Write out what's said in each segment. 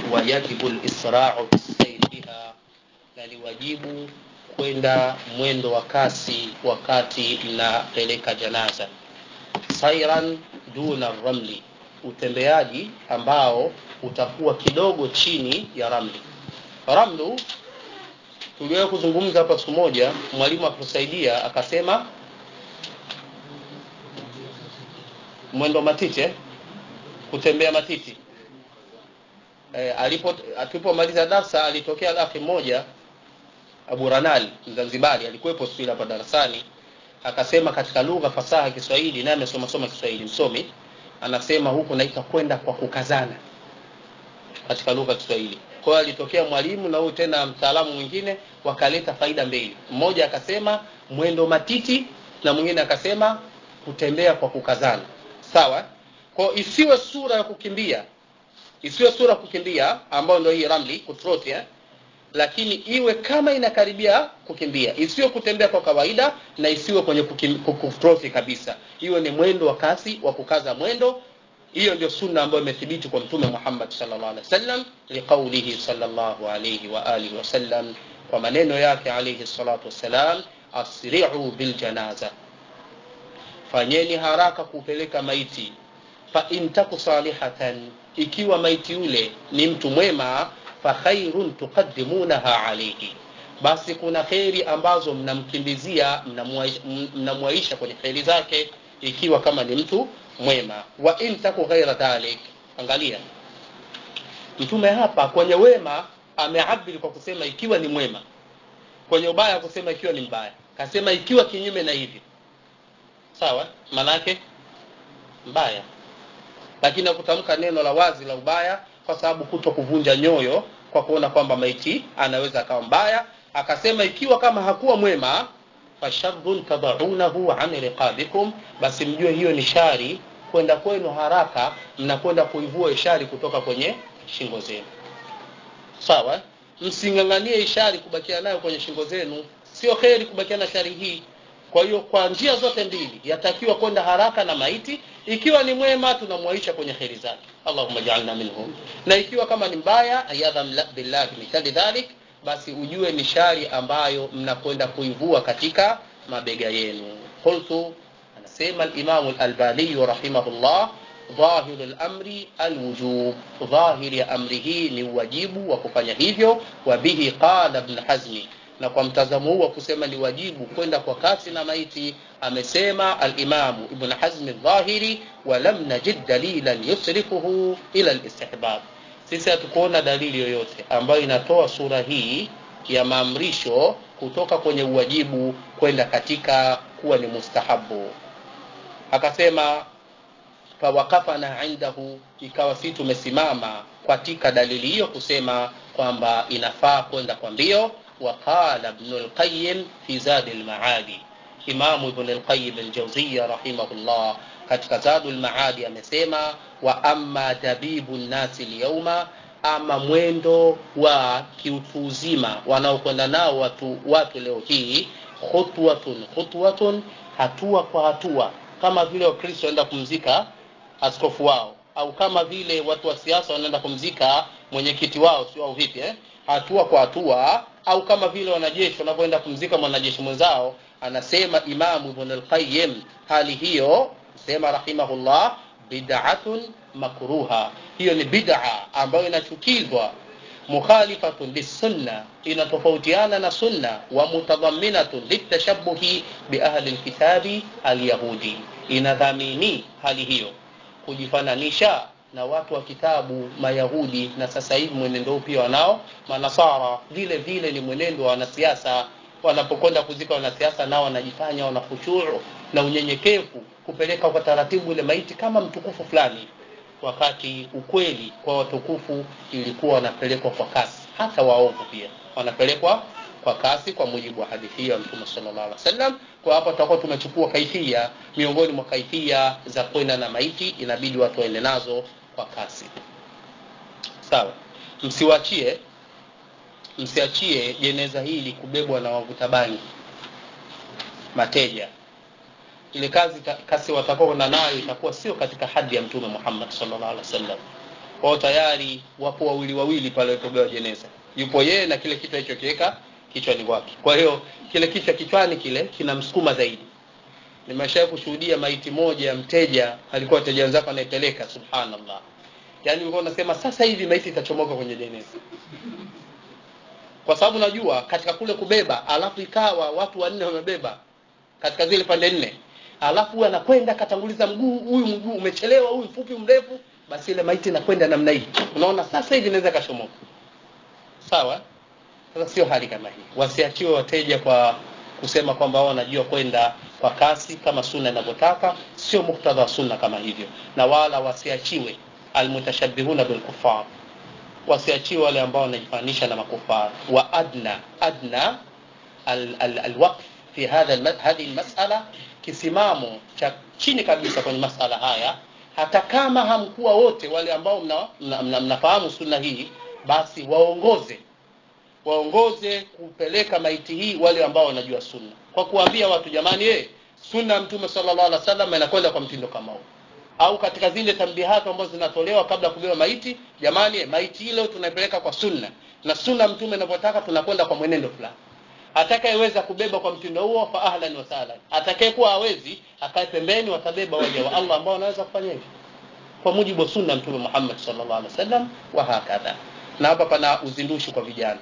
wayajibu lisrau bisairi biha na ni wajibu kwenda mwendo wa kasi wakati mnapeleka janaza sairan duna ramli utembeaji ambao utakuwa kidogo chini ya ramli ramlu tuliwahi kuzungumza hapa siku moja mwalimu akusaidia akasema mwendo matiti eh? kutembea matiti e, alipo tulipomaliza darsa alitokea akhi mmoja Abu Ranal Mzanzibari alikuwepo siku ile hapa darasani akasema katika lugha fasaha ya Kiswahili naye amesoma soma Kiswahili msomi anasema huku naita kwenda kwa kukazana katika lugha ya Kiswahili kwa hiyo alitokea mwalimu na huyu tena mtaalamu mwingine wakaleta faida mbili mmoja akasema mwendo matiti na mwingine akasema kutembea kwa kukazana sawa kwa isiwe sura ya kukimbia isiwe sura ya kukimbia ambayo ndio hii ramli kutroti eh? lakini iwe kama inakaribia kukimbia isiwe kutembea kwa kawaida na isiwe kwenye kutroti kabisa iwe ni mwendo wa kasi wa kukaza mwendo hiyo ndio sunna ambayo imethibiti kwa mtume Muhammad sallallahu alaihi wasallam liqaulihi sallallahu alaihi wa alihi wasallam kwa maneno yake alaihi salatu wassalam asri'u bil janaza fanyeni haraka kupeleka maiti fa in taku salihatan ikiwa maiti yule ni mtu mwema fa khairun tuqaddimunaha alayhi basi kuna kheri ambazo mnamkimbizia mnamwaisha kwenye kheri zake ikiwa kama ni mtu mwema wa in taku ghaira dhalik angalia mtume hapa kwenye wema ameabiri kwa kusema ikiwa ni mwema kwenye ubaya kusema ikiwa ni mbaya kasema ikiwa kinyume na hivi sawa manake mbaya lakini akutamka neno la wazi la ubaya kwa sababu kuto kuvunja nyoyo kwa kuona kwamba maiti anaweza akawa mbaya akasema ikiwa kama hakuwa mwema fasharrun tadaunahu an riqabikum basi mjue hiyo ni shari kwenda kwenu haraka mnakwenda kuivua ishari kutoka kwenye shingo zenu sawa msing'ang'anie ishari kubakia nayo kwenye shingo zenu sio kheri kubakia na shari hii kwa hiyo kwa njia zote mbili yatakiwa kwenda haraka na maiti ikiwa ni mwema tunamwaisha kwenye kheri zake allahumma jaalna minhum na ikiwa kama ni mbaya ayadham billahi mithali dhalik basi ujue ni shari ambayo mnakwenda kuivua katika mabega yenu qultu anasema alimamu lalbaniyu rahimahullah ظاهر الأمر الوجوب ظاهر ya amri hii ni uwajibu wa kufanya hivyo wabihi qala ibn hazmi na kwa mtazamo huu wa kusema ni wajibu kwenda kwa kasi na maiti amesema alimamu ibn hazmi dhahiri walam najid dalilan yusrifuhu ila listihbab sisi hatukuona dalili yoyote ambayo inatoa sura hii ya maamrisho kutoka kwenye uwajibu kwenda katika kuwa ni mustahabu akasema fawakafana indahu ikawa si tumesimama katika dalili hiyo kusema kwamba inafaa kwenda kwa mbio وقال ابن القيم في زاد المعادي إمام ابن القيم الجوزية رحمه الله katika zadu lmaadi amesema wa amma dabibu nnasi lyauma ama mwendo wa kiutu uzima wanaokwenda nao watu, watu leo hii khutwatun khutwatun hatua kwa hatua kama vile wakristo wanaenda kumzika askofu wao au kama vile watu wa siasa wanaenda kumzika mwenyekiti wao sio au vipi eh? hatua kwa hatua au kama vile wanajeshi wanavyoenda kumzika mwanajeshi mwenzao anasema imamu ibn al-qayyim hali hiyo sema rahimahullah bid'atun makruha hiyo ni bid'a ambayo inachukizwa mukhalifatun lisunna inatofautiana na sunna wa mutadhamminatun litashabuhi biahli lkitabi alyahudi inadhamini hali hiyo kujifananisha na watu wa kitabu mayahudi na sasa hivi mwenendo huu pia wanao manasara vile vile ni mwenendo wa wanasiasa wanapokwenda kuzika wanasiasa nao wanajifanya wana khushuu na unyenyekevu kupeleka kwa taratibu ile maiti kama mtukufu fulani wakati ukweli kwa watukufu ilikuwa wanapelekwa kwa kasi hata waovu pia wanapelekwa kwa kasi kwa mujibu wa hadithi hiyo ya mtume sallallahu alaihi wasallam kwa hapo tutakuwa tumechukua kaifia miongoni mwa kaifia za kwenda na maiti inabidi watu waende nazo kwa kasi sawa msiwachie msiachie jeneza hili kubebwa na wavuta bangi mateja ile kazi kasi watakao na nayo itakuwa sio katika hadi ya mtume Muhammad sallallahu alaihi wasallam wao tayari wapo wawili wawili pale walipogawa jeneza yupo yeye na kile kichwa hicho kiweka kichwani kwake kwa hiyo kile kichwa kichwani kile kinamsukuma zaidi nimeshawahi kushuhudia maiti moja ya mteja alikuwa wateja wenzako anaipeleka subhanallah yaani ulikuwa unasema sasa hivi maiti itachomoka kwenye jeneza kwa sababu najua katika kule kubeba alafu ikawa watu wanne wamebeba katika zile pande nne alafu huyu anakwenda katanguliza mguu huyu mguu umechelewa huyu mfupi mrefu basi ile maiti inakwenda namna hii unaona sasa hivi inaweza kashomoka sawa sasa sio hali kama hii wasiachiwe wateja kwa kusema kwamba wao wanajua kwenda kwa kasi kama sunna inavyotaka sio muktadha wa sunna kama hivyo na wala wasiachiwe almutashabihuna bilkufar wasiachiwe wale ambao wanajifanisha na makufar wa adna adna alwaqf al, al alwaqf fi hadha hadhihi almas'ala kisimamo cha chini kabisa kwenye masala haya hata kama hamkuwa wote wale ambao mnafahamu mna, mna, mna, mna sunna hii basi waongoze waongoze kupeleka maiti hii wale ambao wanajua sunna kwa kuambia watu jamani eh sunna ya mtume sallallahu alaihi wasallam inakwenda kwa mtindo kama huu au katika zile tambihatu ambazo zinatolewa kabla kubeba maiti jamani eh, maiti ile tunaipeleka kwa sunna na sunna mtume inavyotaka tunakwenda kwa mwenendo fulani atakayeweza kubeba kwa mtindo huo fa ahlan wa sahlan atakayekuwa hawezi akae pembeni watabeba waja wa Allah ambao wanaweza kufanya hivyo kwa mujibu wa sunna mtume Muhammad sallallahu alaihi wasallam wa hakadha na hapa pana uzindushi kwa vijana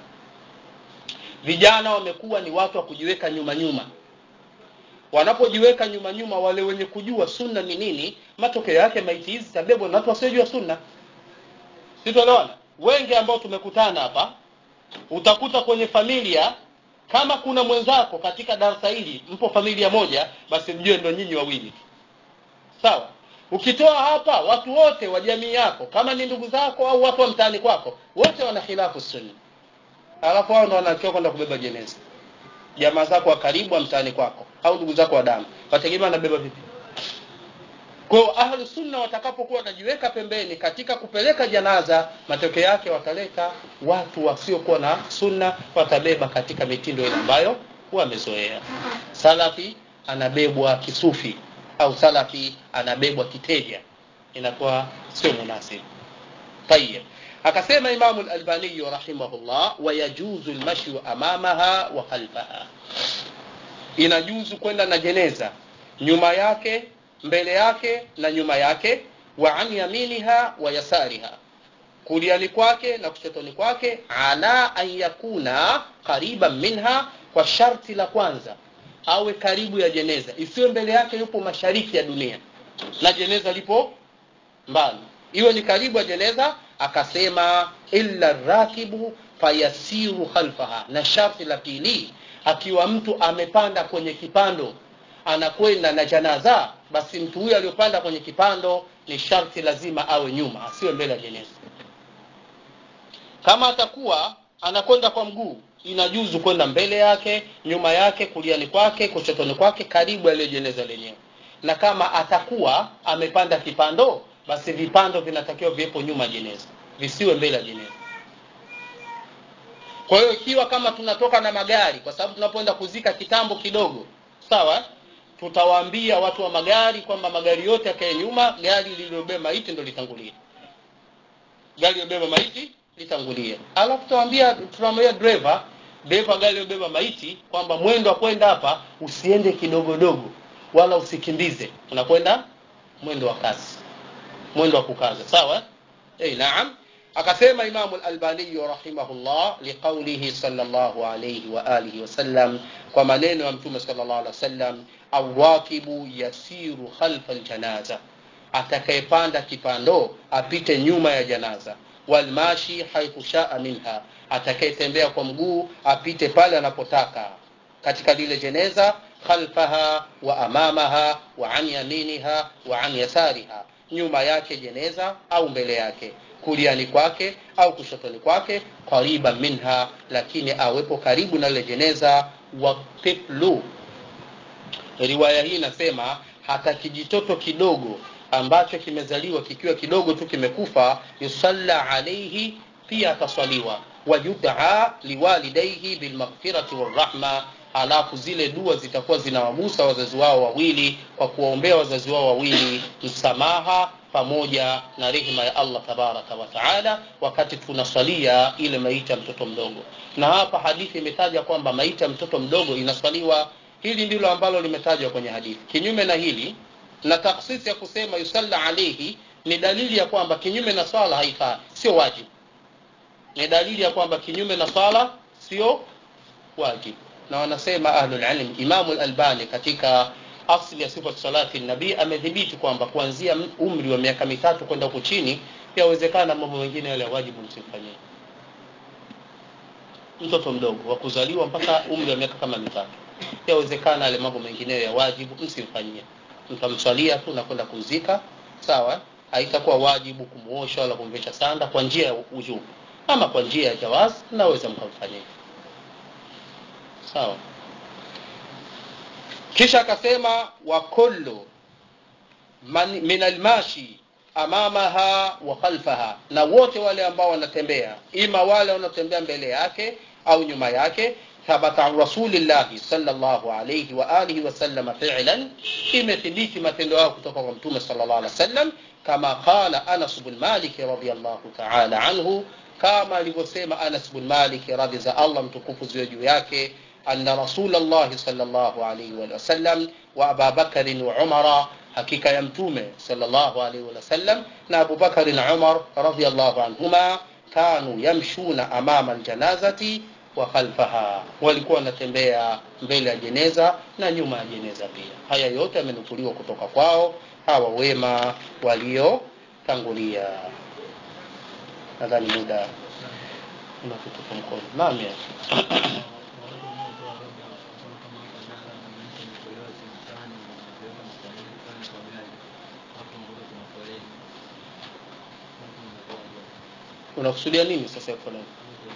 vijana wamekuwa ni watu wa kujiweka nyuma nyuma wanapojiweka nyuma nyuma wale wenye kujua sunna ni nini matokeo yake maiti hizi zitabebwa na watu wasiojua sunna sitoelewana wengi ambao tumekutana hapa utakuta kwenye familia kama kuna mwenzako katika darasa hili mpo familia moja basi mjue ndo nyinyi wawili sawa ukitoa hapa watu wote wa jamii yako kama ni ndugu zako au watu wa mtaani kwako wote wana khilafu sunna alafu hao ndo wanachoka kwenda kubeba jeneza jamaa zako wa karibu wa mtaani kwako au ndugu zako wa damu wategemea wanabeba vipi kwa hiyo ahlu sunna watakapokuwa wanajiweka pembeni katika kupeleka janaza matokeo yake wataleta watu wasiokuwa na sunna watabeba katika mitindo ile ambayo wamezoea salafi anabebwa kisufi au salafi anabebwa kiteja inakuwa sio munasibu tayeb akasema imamu al-albani rahimahullah wayajuzu al-mashyu amamaha wa khalfaha inajuzu kwenda na jeneza nyuma yake mbele yake na nyuma yake wa an yaminiha wa yasariha kuliani kwake na kushotoni kwake ala an yakuna qariban minha kwa sharti la kwanza awe karibu ya jeneza isiwe mbele yake yupo mashariki ya dunia na jeneza lipo mbali iwe ni karibu ya jeneza akasema illa rakibu fayasiru khalfaha na sharti la pili akiwa mtu amepanda kwenye kipando anakwenda na janaza basi mtu huyo aliyopanda kwenye kipando ni sharti lazima awe nyuma asiwe mbele ya jeneza kama atakuwa anakwenda kwa mguu inajuzu kwenda mbele yake nyuma yake kuliani kwake kushotoni kwake karibu aliyo jeneza lenyewe na kama atakuwa amepanda kipando basi vipando vinatakiwa viwepo nyuma jeneza visiwe mbele ya jeneza kwa hiyo ikiwa kama tunatoka na magari kwa sababu tunapoenda kuzika kitambo kidogo sawa tutawaambia watu wa magari kwamba magari yote yakae nyuma gari lililobeba maiti ndo litangulie gari lilobeba maiti litangulie alafu tutawaambia tunamwambia driver dereva gari lilobeba maiti kwamba mwendo wa kwenda hapa usiende kidogodogo wala usikimbize unakwenda mwendo wa kasi mwendo wa kukaza sawa eh naam akasema imamu al-albani rahimahullah liqaulihi sallallahu alayhi wa alihi wasallam kwa maneno ya mtume sallallahu alaihi wasallam awakibu yasiru khalfa aljanaza atakayepanda kipando apite nyuma ya janaza walmashi haithu shaa minha atakayetembea kwa mguu apite pale anapotaka katika lile jeneza khalfaha wa amamaha wa an yaminiha wa an yasariha nyuma yake jeneza au mbele yake kuliani kwake au kushotoni kwake qariba minha lakini awepo karibu na ile jeneza wa tiflu riwaya hii inasema hata kijitoto kidogo ambacho kimezaliwa kikiwa kidogo tu kimekufa yusalla alaihi pia ataswaliwa wayudaa liwalidaihi bilmaghfirati warahma alafu zile dua zitakuwa zinawagusa wazazi wao wawili kwa kuwaombea wazazi wao wawili msamaha pamoja na rehema ya Allah tabaraka wa taala wakati tunaswalia ile maiti ya mtoto mdogo na hapa hadithi imetaja kwamba maiti ya mtoto mdogo inaswaliwa hili ndilo ambalo limetajwa kwenye hadithi kinyume na hili na taksisi ya kusema yusalla alayhi ni dalili ya kwamba kinyume na swala haifai sio wajibu ni dalili ya kwamba kinyume na swala sio wajibu na wanasema ahlul ilm imamu al-albani katika asli ya sifat salati nabii amedhibiti kwamba kuanzia umri wa miaka mitatu kwenda huku chini yawezekana mambo mengine yale ya wajibu msimfanyie mtoto mdogo wa kuzaliwa mpaka umri wa miaka kama mitatu yawezekana yale mambo mengineyo ya wajibu msimfanyie mtamswalia tu na kwenda kumzika sawa haitakuwa wajibu kumuosha wala kumvesha sanda kwa njia ya ujubu ama kwa njia ya jawaz naweza mkamfanyia sawa kisha akasema wa kullu man min almashi amamaha wa khalfaha na wote wale ambao wanatembea ima wale wanaotembea mbele yake au nyuma yake thabata an rasulillahi sallallahu alayhi wa alihi wasallam fi'lan imethibiti matendo yao kutoka kwa mtume sallallahu alaihi wasallam kama qala Anas bin Malik radhiyallahu ta'ala anhu kama alivyosema Anas bin Malik radhi za Allah mtukufu ziwe juu yake anna rasulullah sallallahu alayhi wa sallam wa Abu Bakar wa Umar hakika ya mtume sallallahu alayhi wa sallam na Abu Bakar na Umar radhiyallahu anhuma kanu yamshuna amama aljanazati wa khalfaha walikuwa wanatembea mbele ya jeneza na nyuma ya jeneza pia haya yote yamenukuliwa kutoka kwao hawa wema waliotangulia nadhani muda unatutupa mkono naam ya unakusudia nini sasa ya foleni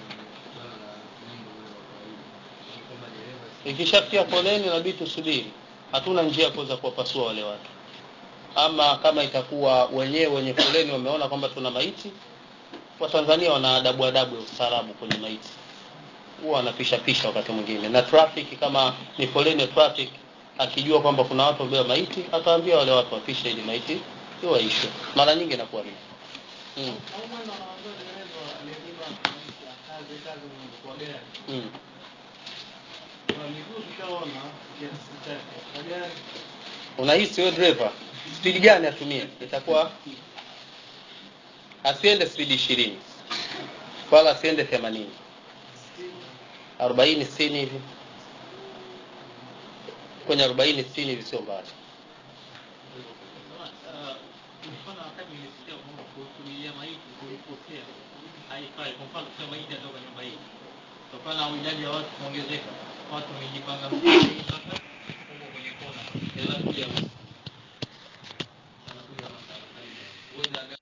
ikishafikia foleni inabidi tusubiri hatuna njia ya kuweza kuwapasua wale watu ama kama itakuwa wenyewe wenye foleni wameona kwamba tuna maiti watanzania wana adabu adabu ya ustaarabu kwenye maiti huwa wanapisha pisha wakati mwingine na traffic kama ni foleni ya traffic akijua kwamba kuna watu wabeba maiti ataambia wale watu wapishe ili maiti iwaishwe mara nyingi inakuwa hivi mm. mm. unahisi wewe driver spidi gani atumie itakuwa asiende spidi ishirini wala asiende themanini arobaini sitini hivi kwenye arobaini sitini hivi sio mbali mfano wakati nilisikia kwamba kusubiria maiti kulipotea haifai. Kwa mfano kusema maiti atoka nyumba hii, kutokana na idadi ya watu kuongezeka, watu wamejipanga mstari,